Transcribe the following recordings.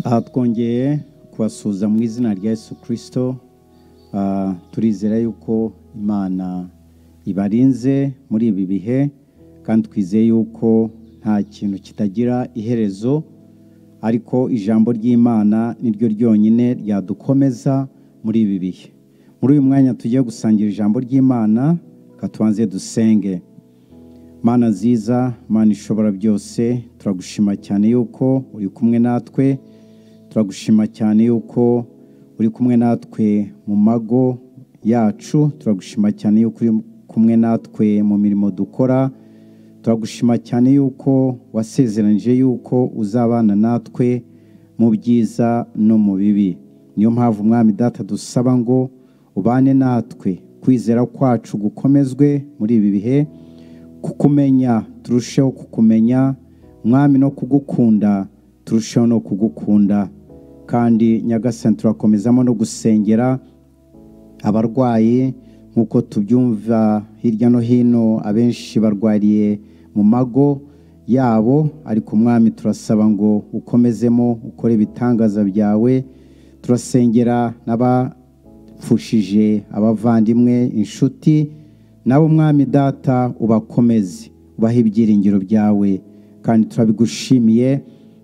aha twongeye kubasuhuza mu izina rya yesu kirisito Ah, turizera yuko imana ibarinze muri ibi bihe kandi twizeye yuko nta kintu kitagira iherezo ariko ijambo ry'imana ni ryo ryonyine ryadukomeza muri ibi bihe muri uyu mwanya tugiye gusangira ijambo ry'imana reka tubanze dusenge mana nziza mana ishobora byose turagushima cyane yuko uri kumwe natwe turagushima cyane yuko uri kumwe natwe mu mago yacu turagushima cyane yuko uri kumwe natwe mu mirimo dukora turagushima cyane yuko wasezeranije yuko uzabana natwe mu byiza no mu bibi niyo mpamvu umwami data dusaba ngo ubane natwe kwizera kwacu gukomezwe muri ibi bihe kukumenya turusheho kukumenya mwami no kugukunda turusheho no kugukunda kandi nyagasani turakomezamo no gusengera abarwayi nk'uko tubyumva hirya no hino abenshi barwariye mu mago yabo ariko umwami turasaba ngo ukomezemo ukore ibitangaza byawe turasengera n'abapfushije abavandimwe inshuti nabo mwami data ubakomeze ubahe ibyiringiro byawe kandi turabigushimiye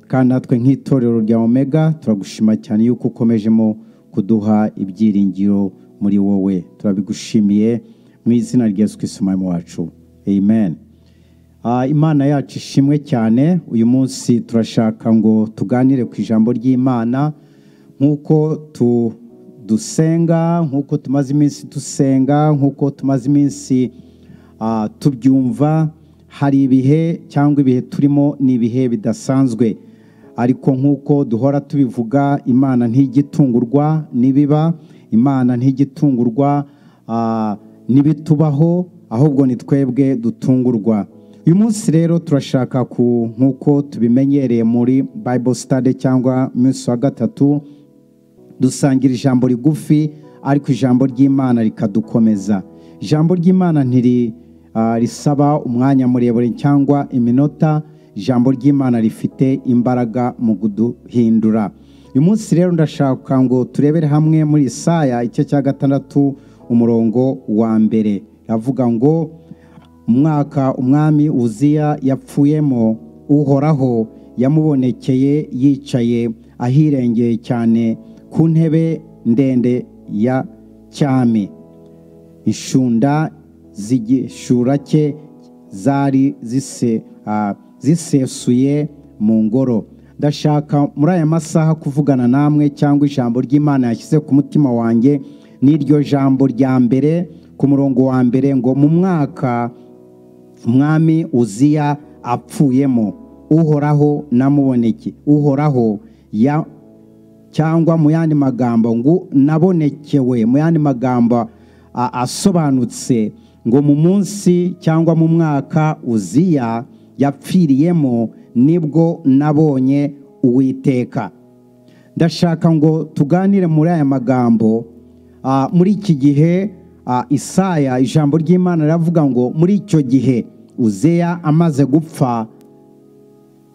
kandi natwe nk'itorero rya omega turagushima cyane yuko ukomejemo kuduha ibyiringiro muri wowe turabigushimiye mu izina rya yesu kristo umwami wacu amen Ah, imana yacu ishimwe cyane uyu munsi turashaka ngo tuganire ku ijambo ry'imana nk'uko tu- dusenga nk'uko tumaze iminsi dusenga nk'uko tumaze iminsi ah, tubyumva hari ibihe cyangwa ibihe turimo ni ibihe bidasanzwe ariko nk'uko duhora tubivuga imana ntigitungurwa n'ibiba imana ntigitungurwa ah, n'ibitubaho ahubwo ni twebwe dutungurwa uyu munsi rero turashaka ku nk'uko tubimenyereye muri bible study cyangwa umunsi wa gatatu dusangira ijambo rigufi ariko ijambo ry'imana rikadukomeza ijambo ry'imana ntiri ah, risaba umwanya muremure cyangwa iminota ijambo ry'imana rifite imbaraga mu kuduhindura uyu munsi rero ndashaka ngo turebere hamwe muri isaya igice cya gatandatu umurongo wa mbere ravuga ngo umwaka umwami uziya yapfuyemo uhoraho yamubonekeye yicaye ahirengeye cyane ku ntebe ndende ya cyami inshunda z'igishura cye zari zise- ah, zisesuye mu ngoro ndashaka muri aya masaha kuvugana namwe cyangwa ijambo ry'imana yashyize ku mutima wanjye n'iryo jambo rya mbere ku murongo wa mbere ngo mu mwaka umwami uziya apfuyemo uhoraho namuboneke uhoraho ya- cyangwa mu yandi magambo ngo nabonekewe mu yandi magambo a- asobanutse ngo mu munsi cyangwa mu mwaka uziya yapfiriyemo nibwo nabonye uwiteka ndashaka ngo tuganire muri aya magambo Ah, muri iki gihe ah, isaya ijambo ry'imana riravuga ngo muri icyo gihe uzeya amaze gupfa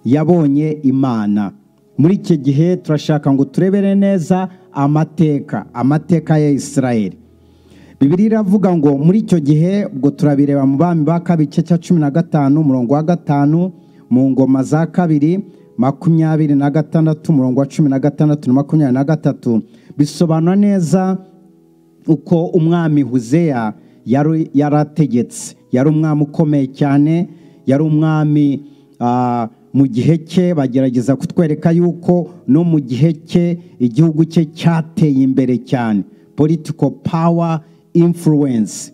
yabonye imana muri iki gihe turashaka ngo turebere neza amateka amateka ya isirayeli bibiri iravuga ngo muri icyo gihe ubwo turabireba mu bami ba kabiri igice cya cumi na gatanu umurongo wa gatanu mu ngoma za kabiri makumyabiri na gatandatu umurongo wa cumi na gatandatu na makumyabiri na gatatu bisobanura neza uko umwami huzeya yari yarategetse yari umwami ukomeye cyane yari umwami ah, mu gihe cye bagerageza kutwereka yuko no mu gihe cye igihugu cye cyateye imbere cyane political power influence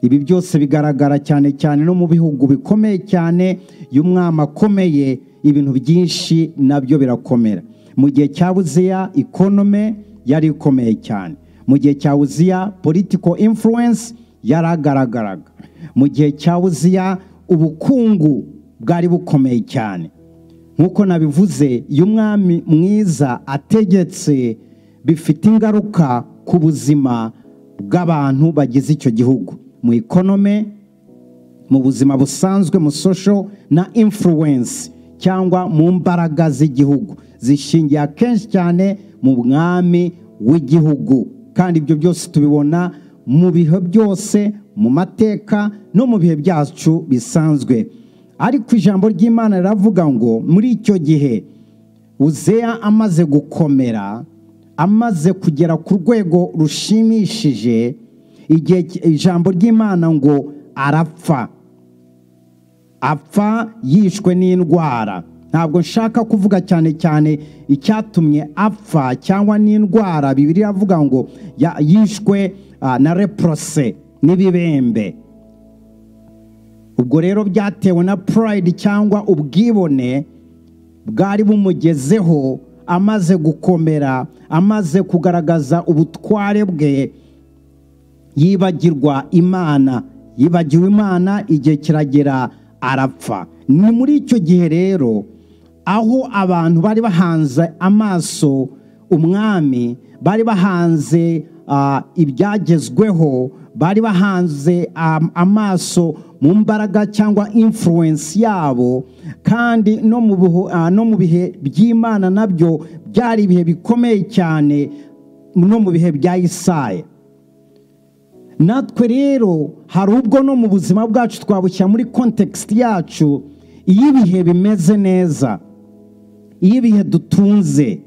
ibi byose bigaragara cyane cyane no mu bihugu bikomeye cyane iyo umwami akomeye ibintu byinshi nabyo birakomera mu gihe cya buziya ikonome yari ikomeye cyane mu gihe cya buziya political influence yaragaragaraga mu gihe cya buziya ubukungu bwari bukomeye cyane nk'uko nabivuze iyo umwami mwiza ategetse bifite ingaruka ku buzima bw'abantu bagize icyo gihugu mu ikonome mu buzima busanzwe mu social na influence cyangwa mu mbaraga z'igihugu zishingiye akenshi cyane mu mwami w'igihugu kandi ibyo byose tubibona mu bihe byose mu mateka no mu bihe byacu bisanzwe ariko ijambo ry'imana riravuga ngo muri icyo gihe uzeya amaze gukomera amaze kugera ku rwego rushimishije igihe ijambo ry'imana ngo arapfa apfa yishwe n'indwara ntabwo nshaka kuvuga cyane cyane icyatumye apfa cyangwa n'indwara bibiri iravuga ngo yishwe na leprose n'ibibembe ubwo rero byatewe na purayidi cyangwa ubwibone bwari bumugezeho amaze gukomera amaze kugaragaza ubutware bwe yibagirwa imana yibagiwe imana igihe kiragera arapfa ni muri icyo gihe rero aho abantu bari bahanze amaso umwami bari bahanze ibyagezweho bari bahanze amaso mu mbaraga cyangwa influence yabo kandi no mu bihe by'imana nabyo byari ibihe bikomeye cyane no mu bihe bya isaye natwe rero hari ubwo no mu buzima bwacu twabushyira muri kontekisiti yacu iyo ibihe bimeze neza iyo ibihe dutunze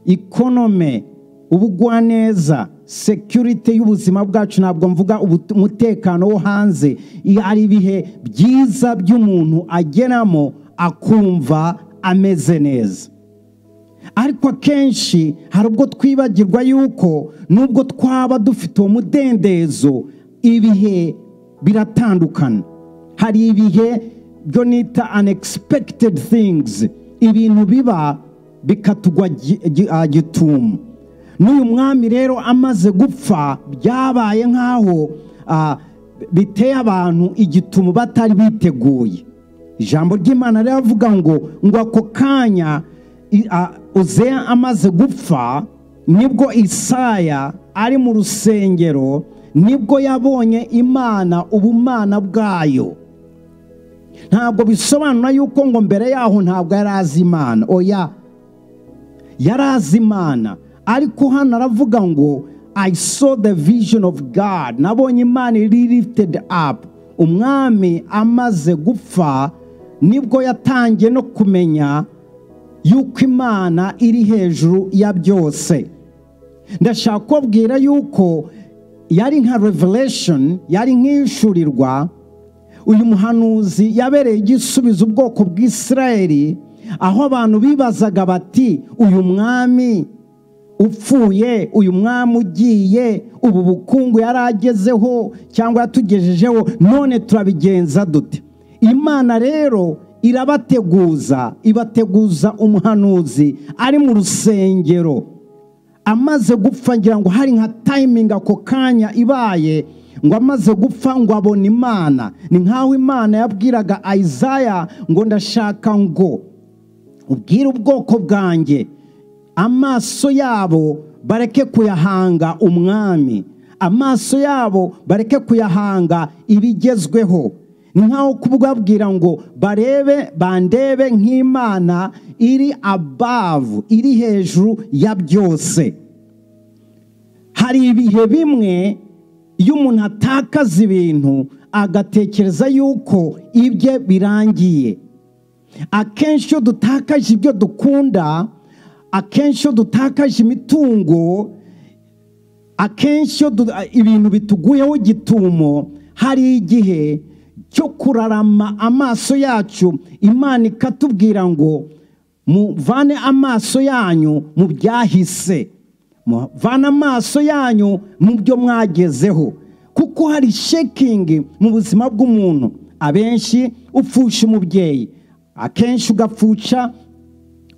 ikonome ubugwaneza sekirite y'ubuzima bwacu ntabwo mvuga umutekano wo hanze hari ibihe byiza by'umuntu ageramo akumva ameze neza ariko akenshi hari ubwo twibagirwa yuko nubwo twaba dufite uwo mudendezo ibihe biratandukana hari ibihe byo nita unexpected things ibintu biba bikatugwa gitumu n'uyu mwami rero amaze gupfa byabaye nk'aho biteye abantu igitumu batari biteguye ijambo ry'imana riravuga ngo ngo ako kanya uzeya amaze gupfa nibwo isaya ari mu rusengero nibwo yabonye imana ubumana bwayo ntabwo bisobanura yuko ngo mbere yaho ntabwo yari azi imana oya yari azi imana ariko hano aravuga ngo i saw the vision of god nabonye imana iri lifted up umwami amaze gupfa nibwo yatangiye no kumenya yuko imana iri hejuru ya byose ndashaka kubabwira yuko yari nka revelation yari nk'ishurirwa uyu muhanuzi yabereye igisubizo ubwoko bw'isirayeri aho abantu bibazaga bati uyu mwami upfuye uyu mwami ugiye ubu bukungu yari agezeho cyangwa yatugejejeho none turabigenza dute imana rero irabateguza ibateguza umuhanuzi ari mu rusengero amaze gupfa ngira ngo hari nka tayimingi ako kanya ibaye ngo amaze gupfa ngo abone imana ni nk'aho imana yabwiraga ayizaya ngo ndashaka ngo ubwire ubwoko bwanjye amaso yabo bareke kuyahanga umwami amaso yabo bareke kuyahanga ibigezweho ni nkaho kubwabwira ngo barebe bandebe nk'imana iri abavu iri hejuru ya byose hari ibihe bimwe iyo umuntu atakaza ibintu agatekereza yuko ibye birangiye akenshi iyo dutakaje ibyo dukunda akenshi iyo dutakaje imitungo akenshi iyo ibintu bituguyeho gitumo hari igihe cyo kurarama amaso yacu imana ikatubwira ngo muvane amaso yanyu mu byahise muvane amaso yanyu mu byo mwagezeho kuko hari shekingi mu buzima bw'umuntu abenshi upfusha umubyeyi akenshi ugapfuca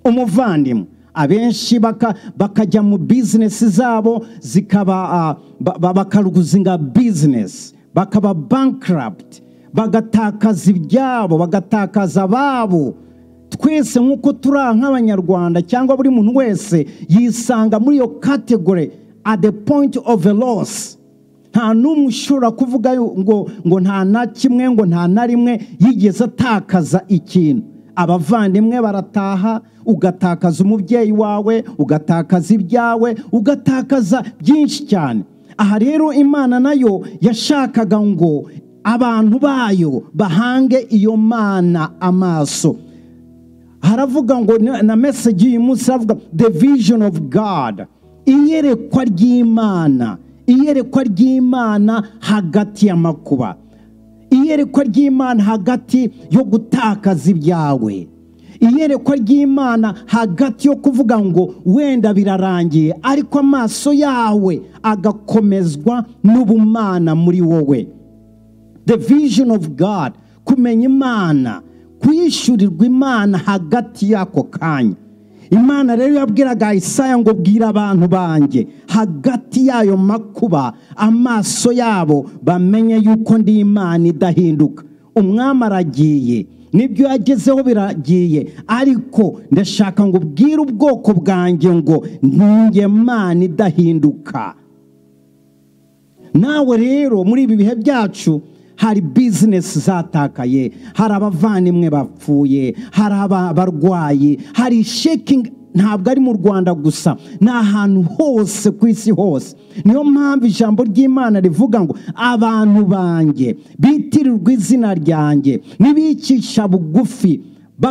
umuvandimwe abenshi bakajya mu bizinesi zabo zikaba bakaruzinga bizinesi bakaba bankaraputi bagatakaza ibyabo bagatakaza ababo twese nk'uko turi aha nk'abanyarwanda cyangwa buri muntu wese yisanga muri iyo kategori at the point of a loss nta n'umwe ushobora kuvuga ngo ngo nta na kimwe ngo nta na rimwe yigeze atakaza ikintu abavandimwe barataha ugatakaza umubyeyi wawe ugatakaza ibyawe ugatakaza byinshi cyane aha rero imana nayo yashakaga ngo abantu bayo bahange iyo mana amaso haravuga ngo na- na meseji y'uyu munsi haravuga the vision of god iyerekwa ry'imana iyerekwa ry'imana hagati y'amakuba iyerekwa ry'imana hagati yo gutakaza ibyawe iyerekwa ry'imana hagati yo kuvuga ngo wenda birarangiye ariko amaso yawe agakomezwa n'ubumana muri wowe the vision of god kumenya imana kuyishyurirwa imana hagati y'ako kanya imana rero yabwiraga isaya ngo bwira abantu banjye hagati y'ayo makuba amaso yabo bamenye yuko ndi imana idahinduka umwami aragiye nibyo yagezeho biragiye ariko ndashaka ngo ubwire ubwoko bwanjye ngo ntinge mana idahinduka nawe rero muri ibi bihe byacu hari bizinesi zatakaye hari abavandimwe bapfuye hari aba- abarwayi hari shekingi ntabwo ari mu rwanda gusa ni ahantu hose ku isi hose niyo mpamvu ijambo ry'imana rivuga ngo abantu banjye bitirirwa izina ryanjye nibicisha bugufi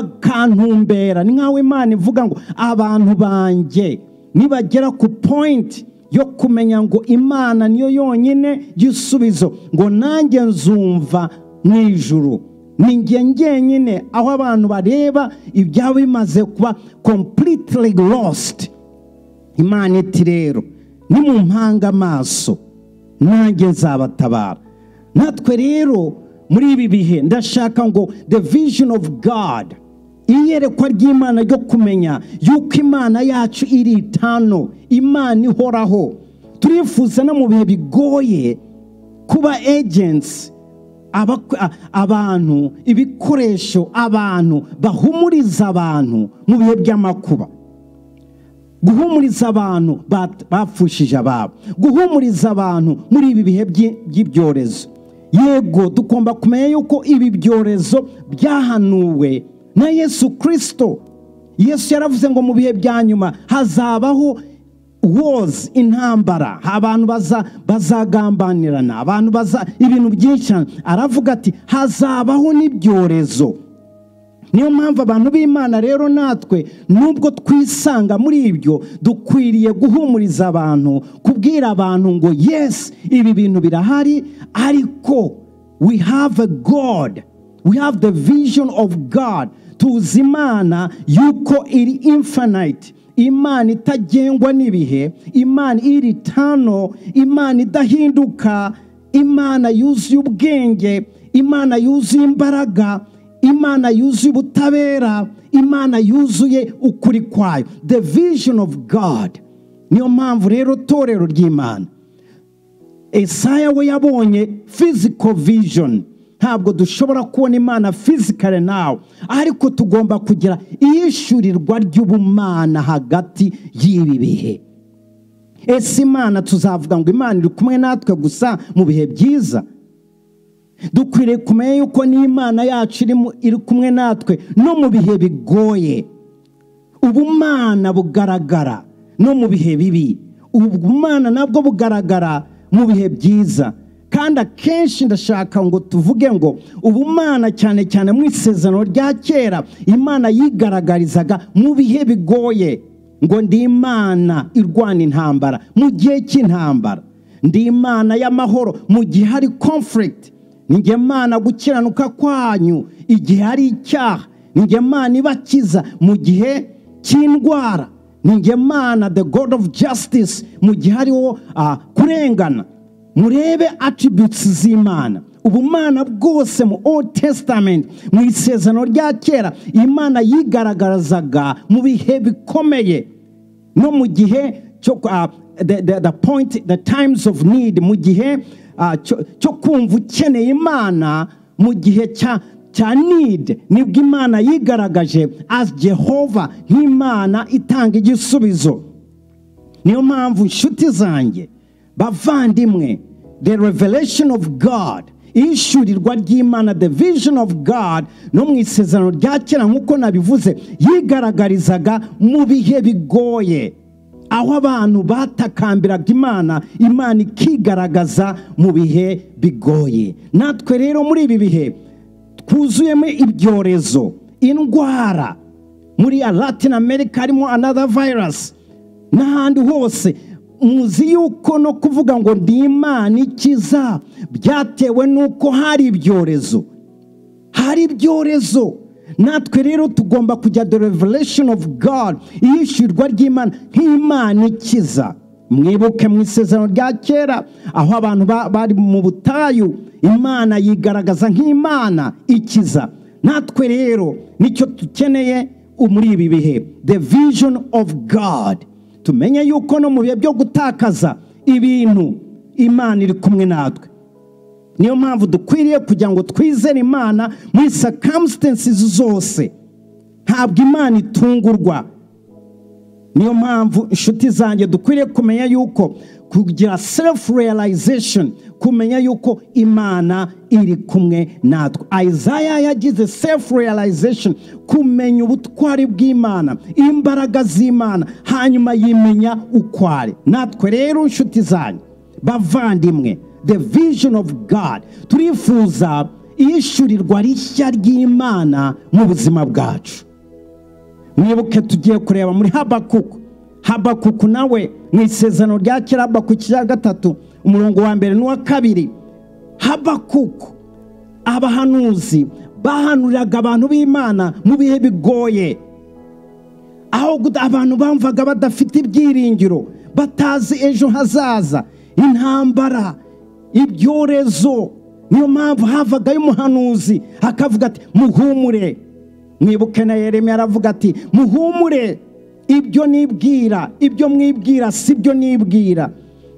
bakantumbera ni nkaho imana ivuga ngo abantu banjye nibagera ku point yo kumenya ngo imana niyo yonyine gisubizo ngo nanjye nzumva mu ijuru ni njye njyenyine aho abantu bareba ibyaba bimaze kuba completely lost imana iti rero nimumpanga amaso nanjye nzabatabara natwe rero muri ibi bihe ndashaka ngo the vision of god iyerekwa ry'imana ryo kumenya yuko imana yacu iri itano imana ihoraho turifuza no mu bihe bigoye kuba agency abako- a- abantu ibikoresho abantu bahumuriza abantu mu bihe by'amakuba guhumuriza abantu bat- bapfushije ababo guhumuriza abantu muri ibi bihe by'i- by'ibyorezo yego tugomba kumenya yuko ibi byorezo byahanuwe na yesu kirisito yesu yaravuze ngo mu bihe bya nyuma hazabaho wozi intambara abantu baza- bazagambanirana abantu baza ibintu byinshi cyane aravuga ati hazabaho n'ibyorezo niyo mpamvu abantu b'imana rero natwe nubwo twisanga muri ibyo dukwiriye guhumuriza abantu kubwira abantu ngo yes ibi bintu birahari ariko we have a god we have the vision of god tuzi imana yuko iri infinite imana itagengwa n'ibihe imana iri tano imana idahinduka imana yuzuye ubwenge imana yuzuye imbaraga imana yuzuye ubutabera imana yuzuye ukuri kwayo the vision of god niyo mpamvu rero torero ry'imana esaya we yabonye physical vision ntabwo dushobora kubona imana physically nawe ariko tugomba kugira iyishyurirwa ry'ubumana hagati y'ibi bihe ese imana tuzavuga ngo imana iri kumwe natwe gusa mu bihe byiza dukwiriye kumenya yuko n'imana yacu iri mu- iri kumwe natwe no mu bihe bigoye ubumana bugaragara no mu bihe bibi ubumana nabwo bugaragara mu bihe byiza kandi akenshi ndashaka ngo tuvuge ngo ubumana cyane cyane mu isezerano rya kera imana yigaragarizaga mu bihe bigoye ngo ndi imana irwana intambara mu gihe cy'intambara ndi imana y'amahoro mu gihe hari conflict ni njye mana gukiranuka kwanyu igihe hari icyaha ni njye mana ibakiza mu gihe cy'indwara ni njye mana the god of justice mu gihe hariho ah, kurengana murebe attributes z'imana ubumana bwose mu old testament mu isezerano rya kera imana yigaragarazaga mu bihe bikomeye no mu gihe cyo ah, the, the, the point the times of need mu gihe ah, cyo cyo kumva ukeneye imana mu gihe cya cya need nibwo imana yigaragaje as jehova nk'imana itanga igisubizo niyo mpamvu inshuti zanjye bavandimwe the revelation of god ishyurirwa ry'imana the vision of god no mu isezerano rya kera nk'uko nabivuze yigaragarizaga mu bihe bigoye aho abantu batakambiraga imana imana ikigaragaza mu bihe bigoye natwe rero muri ibi bihe twuzuyemo ibyorezo indwara muri latin america harimo another virus n'ahandi hose muzi yuko no kuvuga ngo ni imana ikiza byatewe n'uko hari ibyorezo hari ibyorezo natwe rero tugomba kujya the revelation of god iyishyurwa ry'imana nk'imana ikiza mwibuke mu isezerano rya kera aho abantu bari mu butayu imana yigaragaza nk'imana ikiza natwe rero nicyo dukeneye muri ibi bihe the vision of god tumenye yuko no mu bihe byo gutakaza ibintu imana iri kumwe natwe niyo mpamvu dukwiriye kugira ngo twizere imana muri sakamsitensi zose ntabwo imana itungurwa niyo mpamvu inshuti zanjye dukwiriye kumenya yuko kugira sefu realization kumenya yuko imana iri kumwe natwe ayizaya yagize sefu realization kumenya ubutwari bw'imana imbaraga z'imana hanyuma yimenya uko ari natwe rero inshuti zanyu bavandimwe the vision of god turifuza iyishyurirwa rishya ry'imana mu buzima bwacu mwibuke tugiye kureba muri habakuku habakuku nawe mu isezerano rya kera habakuku cya gatatu umurongo wa mbere n'uwa kabiri habakuku abahanuzi bahanuriraga abantu b'imana mu bihe bigoye aho abantu bamvaga badafite ibyiringiro batazi ejo hazaza intambara ibyorezo niyo mpamvu havagayo umuhanuzi akavuga ati muhumure mwibuke na Yeremiya aravuga ati muhumure ibyo nibwira ibyo mwibwira si byo nibwira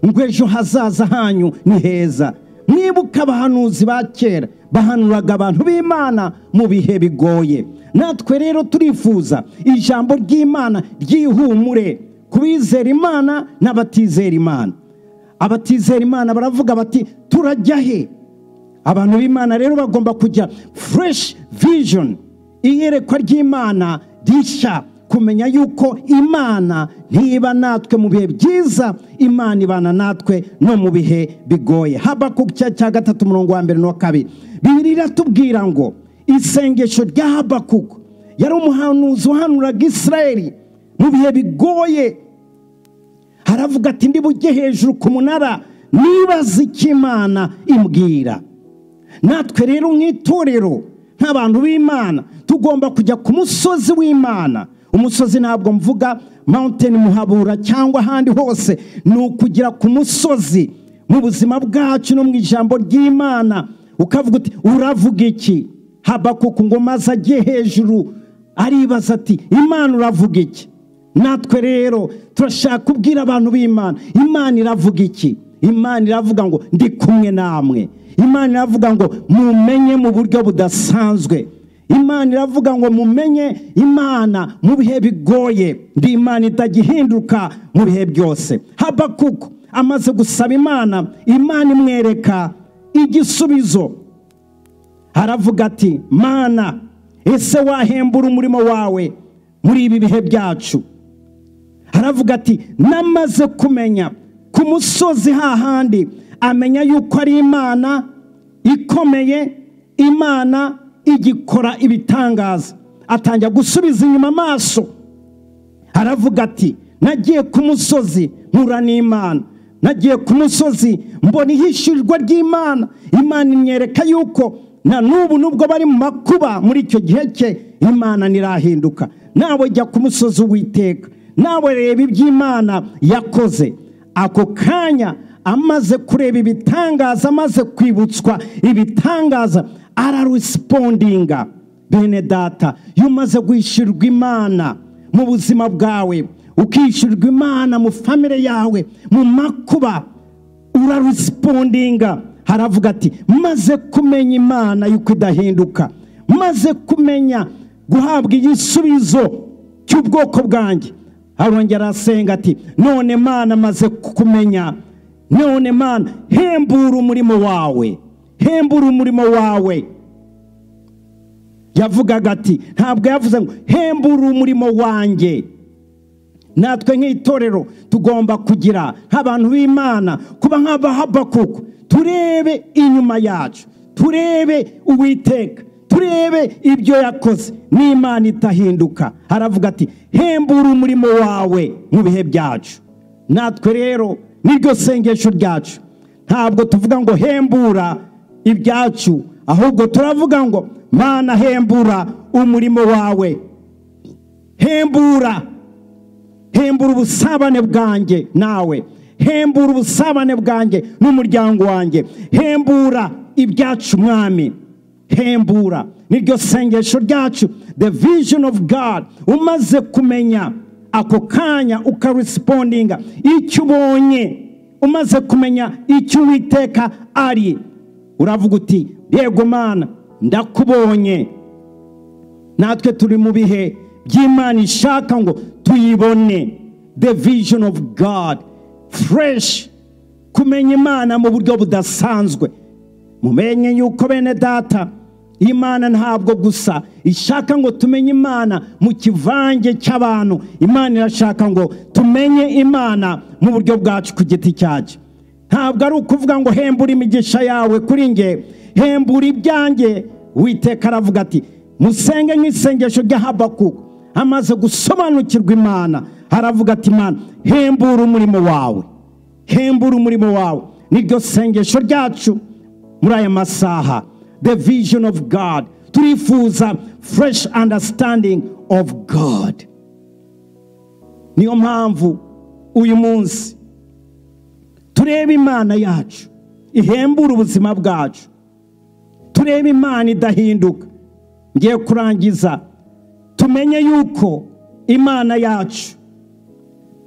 ngo ejo hazaza hanyu ni heza mwibuke abahanuzi ba kera bahanuraga abantu b'imana mu bihe bigoye natwe rero turifuza ijambo ry'imana ryihumure ku bizera imana n'abatizera imana abatizera imana baravuga bati turajya he abantu b'imana rero bagomba kujya fureshi vijoni iyerekwa ry'imana rishya kumenya yuko imana ntiba natwe mu bihe byiza imana ibana natwe no mu bihe bigoye haba ku cya gatatu umurongo wa mbere n'uwa kabiri birira tubwira ngo isengesho rya habakuku yari umuhanuzi uhanuraga israeli mu bihe bigoye haravuga ati ndibuge hejuru ku munara nibaza icyo imana imbwira natwe rero nk'itorero nk'abantu b'imana tugomba kujya ku musozi w'imana umusozi ntabwo mvuga mountain muhabura cyangwa ahandi hose ni ukugera ku musozi mu buzima bwacu no mu ijambo ry'imana ukavuga uti uravuga iki habakuku ngo maze ajye hejuru aribaza ati imana uravuga iki natwe rero turashaka kubwira abantu b'imana imana iravuga iki imana iravuga ngo ndi kumwe namwe imana iravuga ngo mumenye mu buryo budasanzwe imana iravuga ngo mumenye imana mu bihe bigoye ndi imana itagihinduka mu bihe byose habakuku amaze gusaba imana imana imwereka igisubizo aravuga ati mana ese wahembura umurimo wawe muri ibi bihe byacu aravuga ati namaze kumenya ku musozi hahandi amenya yuko ari imana ikomeye imana igikora ibitangaza atangira gusubiza inyuma amaso aravuga ati nagiye ku musozi nkura n'imana nagiye ku musozi mbona ihishyurirwa ry'imana imana imwereka yuko na n'ubu nubwo bari mu makuba muri icyo gihe cye imana ntirahinduka nawe jya ku musozi witeka nawe reba iby'imana yakoze ako kanya amaze kureba ibitangaza amaze kwibutswa ibitangaza ararisipondinga bene data iyo umaze kwishyurwa imana mu buzima bwawe ukishyurwa imana mu famire yawe mu makuba urarisipondinga haravuga ati maze kumenya imana yuko idahinduka maze kumenya guhabwa igisubizo cy'ubwoko bwanjye arongera arasenga ati none mana maze kumenya none mana hembura umurimo wawe hembura umurimo wawe yavugaga ati ntabwo yavuze ngo hembura umurimo wanjye natwe nk'itorero tugomba kugira nk'abantu b'imana kuba nk'abahabakuku turebe inyuma yacu turebe uwiteka turebe ibyo yakoze n'imana itahinduka aravuga ati hembura umurimo wawe mu bihe byacu natwe rero niryo sengesho ryacu ntabwo tuvuga ngo hembura ibyacu ahubwo turavuga ngo mana hembura umurimo wawe hembura hembura ubusabane bwanjye nawe hembura ubusabane bwanjye n'umuryango wanjye hembura ibyacu mwami hembura niryo sengesho ryacu the vision of god umaze kumenya ako kanya ukarisipondinga icyo ubonye umaze kumenya icyo uwiteka ari uravuga uti yego mana ndakubonye natwe turi mu bihe by'imana ishaka ngo tuyibone the vision of god fresh kumenya imana mu buryo budasanzwe mumenye yuko bene data imana ntabwo gusa ishaka ngo tumenye imana mu kivange cy'abantu imana irashaka ngo tumenye imana mu buryo bwacu ku giti cyacu ntabwo ari ukuvuga ngo hembura imigisha yawe kuri nge hembura ibyanjye witeka aravuga ati musenge nk'isengesho ry'ahabakuku amaze gusobanukirwa imana aravuga ati imana hembura umurimo wawe hembura umurimo wawe niryo sengesho ryacu muri aya masaha the vision of god turifuza fresh understanding of god niyo mpamvu uyu munsi tureba imana yacu ihembura ubuzima bwacu tureba imana idahinduka ngiye kurangiza tumenye yuko imana yacu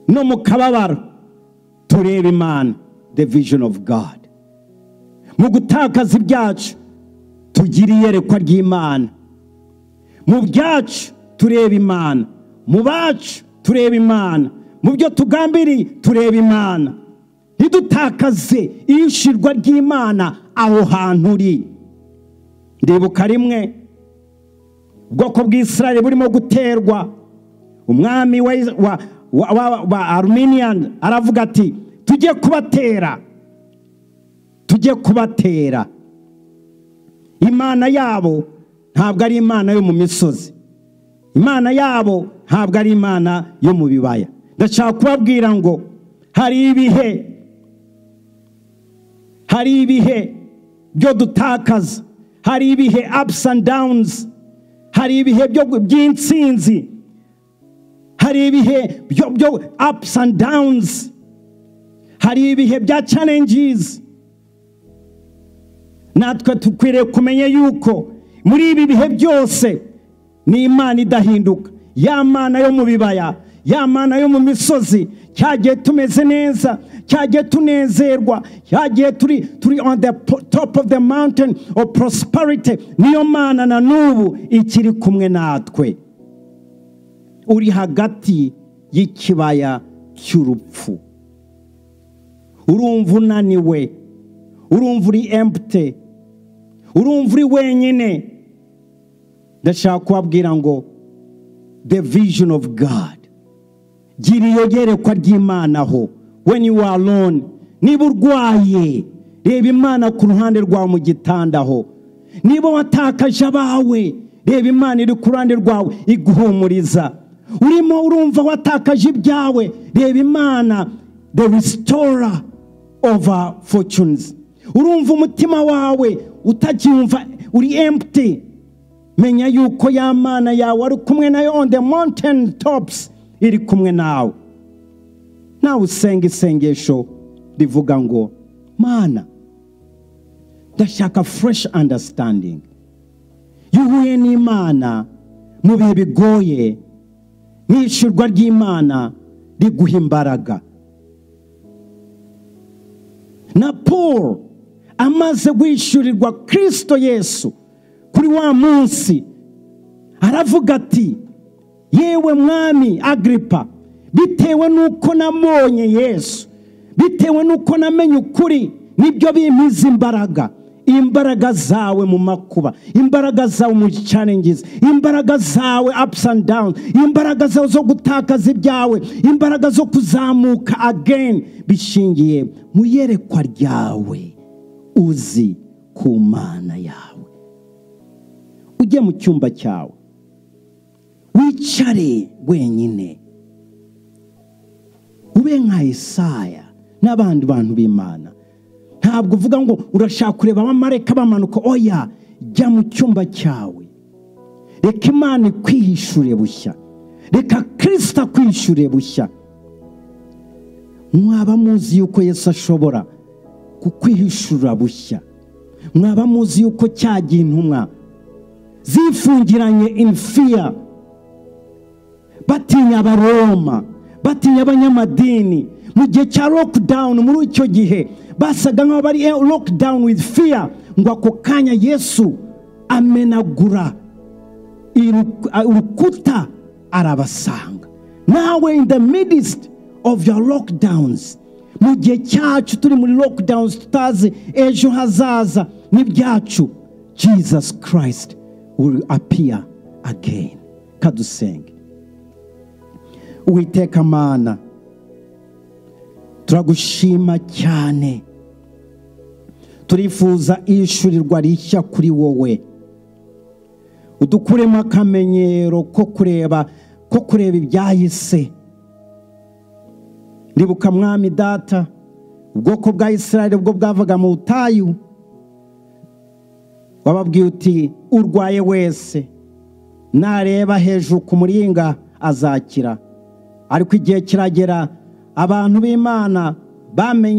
no mu kababaro tureba imana the vision of god mu gutakaza ibyacu tugira iyerekwa ry'imana mu byacu tureba imana mu bacu tureba imana mu byo tugambiriye tureba imana ntidutakaze iyishirwa ry'imana aho hantu uri ndibuka rimwe ubwoko bw'isirari burimo guterwa umwami wa aruminiyani aravuga ati tujye kubatera tujye kubatera imana yabo ntabwo ari imana yo mu misozi imana yabo ntabwo ari imana yo mu bibaya ndashaka kubabwira ngo hari ibihe hari ibihe byo dutakaza hari ibihe apusi andi dawunizi hari ibihe by'insinzi hari ibihe byo apusi andi dawunizi hari ibihe bya carengizi natwe dukwiriye kumenya yuko muri ibi bihe byose ni imana idahinduka ya mana yo mu bibaya ya mana yo mu misozi cyagiye tumeze neza cyagiye tunezerwa cyagiye turi turi on the top of the mountain of prosperity niyo mana na n'ubu ikiri kumwe natwe uri hagati y'ikibaya cy'urupfu urumva unaniwe urumva uri empute urumva uri wenyine ndashaka kubabwira ngo the vision of god gira iyo yerekwa ry'imana aho when you are alone niba urwaye reba imana ku ruhande rwawe mu gitanda aho niba watakaje abawe reba imana iri ku ruhande rwawe iguhumuriza urimo urumva watakaje ibyawe reba imana the restorer of our fortunes urumva umutima wawe utacyumva uri empty menya yuko ya mana yawe ari kumwe nayo on the mountain tops iri kumwe nawe nawe usenga isengesho rivuga ngo mana ndashaka fresh understanding iyo uhuye n'imana mu bihe bigoye n'ishyurwa ry'imana riguha imbaraga na paul amaze guhishyurirwa kirisito yesu kuri wa munsi aravuga ati yewe mwami agripa bitewe n'uko nabonye yesu bitewe n'uko namenye ukuri nibyo bimpiza imbaraga imbaraga zawe mu makuba imbaraga zawe mu challenges imbaraga zawe ups and downs imbaraga zawe zo gutakaza ibyawe imbaraga zo kuzamuka again bishingiye mu yerekwa ryawe uzi ku mana yawe ujye mu cyumba cyawe wicare wenyine ube nka Yesaya n'abandi bantu b'imana ntabwo uvuga ngo urashaka kureba abamareka bamanuka oya jya mu cyumba cyawe reka imana ikwiyishure bushya reka kirisita akwiyishure bushya mwaba muzi yuko Yesu ashobora kukwihishura bushya mwaba muzi yuko cyagiye intumwa zifungiranye imfiya batinya abaroma batinya abanyamadini mu gihe cya lockdown muri icyo gihe basaga nk'aho bari lockdown with fear ngo ako kanya yesu amenagura urukuta arabasanga nawe in the midst of your lockdowns mu gihe cyacu turi muri lockdowns tutazi ejo hazaza n'ibyacu jesus christ will appear again kadusenge uwiteka amana turagushima cyane turifuza ishurirwa rishya kuri wowe udukuremo akamenyero ko kureba ko kureba ibyahise ribuka mwami data ubwoko bwa israel bwo bwavaga mu butayu wababwiye uti urwaye wese nareba hejuru ku muringa azakira ariko igihe kiragera abantu b'imana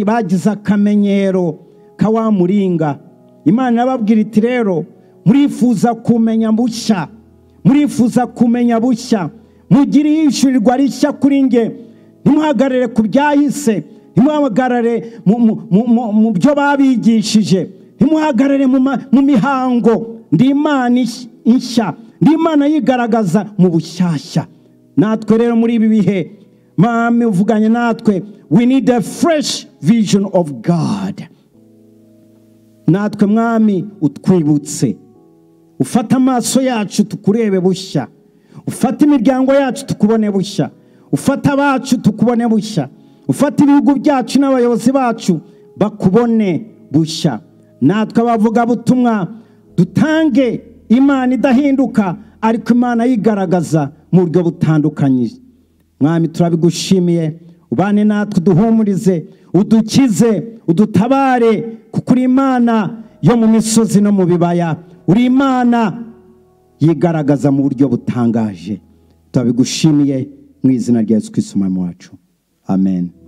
bagize akamenyero ka wa muringa imana irababwira iti rero murifuza kumenya bushya murifuza kumenya bushya mugire yishyurirwa rishya kuri nge ntimuhagarare ku byahise ntimuhagarare mu byo babigishije ntimuhagarare mu mihango ndi imana ishya ndi imana yigaragaza mu bushyashya natwe rero muri ibi bihe mame uvuganye natwe we need a fresh vision of god natwe mwami utwibutse ufate amaso yacu tukurebe bushya ufate imiryango yacu tukubone bushya ufate abacu tukubone bushya ufate ibihugu byacu n'abayobozi bacu bakubone bushya natwe abavugabutumwa dutange imana idahinduka ariko imana yigaragaza mu buryo butandukanye mwami turabigushimiye ubane natwe uduhumurize udukize udutabare kuko uri imana yo mu misozi no mu bibaya uri imana yigaragaza mu buryo butangaje turabigushimiye mu izina rya yesu kwisumamo wacu amen